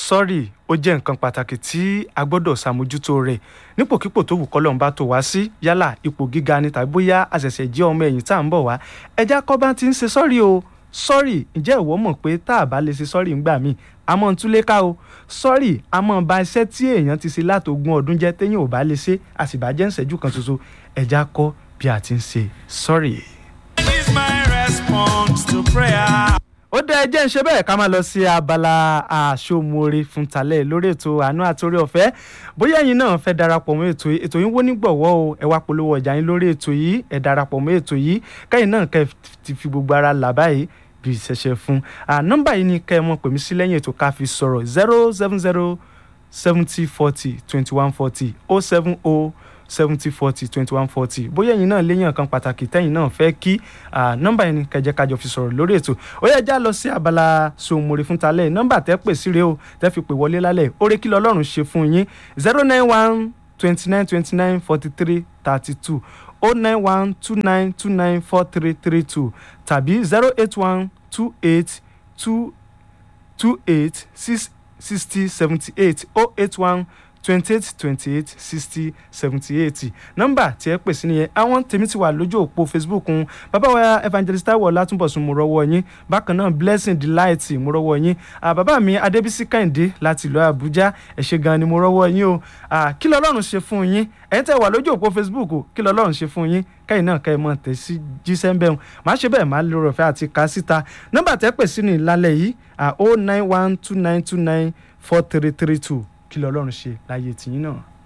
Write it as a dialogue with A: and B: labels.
A: sọ́ọ̀rì ó jẹ́ nǹkan pàtàkì tí a gbọ́dọ̀ ṣàmójútó rẹ̀ nípòkípò tó wù kọ́lọ́n bá tó wá sí yálà ipò gíga ni tàbí bóyá àṣẹ̀ṣẹ̀ jẹ́ ọmọ ẹ̀yìn tá à ń bọ̀ wá ẹja kọ́ bá ti ń ṣe sọ́ọ̀rì o sọ́ọ̀rì ǹjẹ́ ìwọ mọ̀ pé tá a bá lè ṣe sọ́ọ̀rì ńgbà míì a mọ̀ ń túlé ká o sọ́ọ̀rì a mọ̀ ba iṣẹ́ tí èèyàn ti ṣe látogún ọdún jẹ́ téèyàn ò bá lè ṣe a sì bá jẹ́ ìṣẹ́jú kan ṣoṣo ẹja kọ́ bí a ti ń ṣe sọ́ọ̀rì.
B: is my response to prayer.
A: ó dá ẹjẹ́ ń ṣe bẹ́ẹ̀ ká máa lọ sí abala àṣomore fún talẹ̀ lórí ètò àánú àtòrí ọ̀fẹ́ bóyá ẹ̀yin náà fẹ́ darapọ̀ mọ́ ètò yìí ètò yìí wó nígbọ̀wọ́ o ẹ wá polówó ọjà yín lórí ètò yìí ẹ darapọ̀ mọ́ ètò yìí kẹ́yìn náà kẹ́ ti fi gbogbo ara là báyìí bí ìṣẹ̀ṣẹ̀ fún nọ́mbà yìí ni kẹ́ ẹ mọ̀ pè mí sí lẹ́yìn ètò ká fi sọ̀rọ̀ zero seven zero seventy forty twenty one forty oh seven oh seventy forty twenty one forty bóyá ẹ̀yin náà léyìn kan pàtàkì tẹ́yìn náà fẹ́ kí nọ́mbà yẹn ni kẹjẹ kájọ fi sọ̀rọ̀ lórí ètò ó yẹ já lọ sí abala sòmòrè fún talẹ̀ nọ́mbà tẹ́ pè sí rèé o tẹ́ fi pè wọlé lálẹ́ orí kí lọ́lọ́run ṣe fún yín zero nine one twenty nine twenty nine forty three thirty two oh nine one two nine two nine four three three two tàbí zero eight one two eight two two eight six sixty seventy eight oh eight one twenty eight twenty eight sixty seventy eight nọ́mbà tí ẹ pè sí nìyẹn àwọn tèmi ti wà lójú òpó facebook ń bàbá wa evangelist taiwo látúbọ̀sùn mo rọ́wọ́ yín bákan náà blessing delight mo rọ́wọ́ yín bàbá mi adébísí kẹ́hìndé láti ìlú àbújá ẹ ṣé gan ni mo rọ́wọ́ yín o kí lọ́lọ́run ṣe fún yín ẹ̀yin tẹ́ wà lójú òpó facebook kí lọ́lọ́run ṣe fún yín kẹ́yìn náà kẹ́ ẹ mọ̀ tẹ̀ sí jíṣẹ́ ń bẹ̀rù má ṣe bẹ́ẹ̀ má lórí ọ̀fẹ́ àti ká síta nọ́mbà tẹ́ pè sí ní ìlàlẹ̀ yìí o nine one two nine two nine four three three two kí lọ́lọ́run ṣe láyé tìyín náà.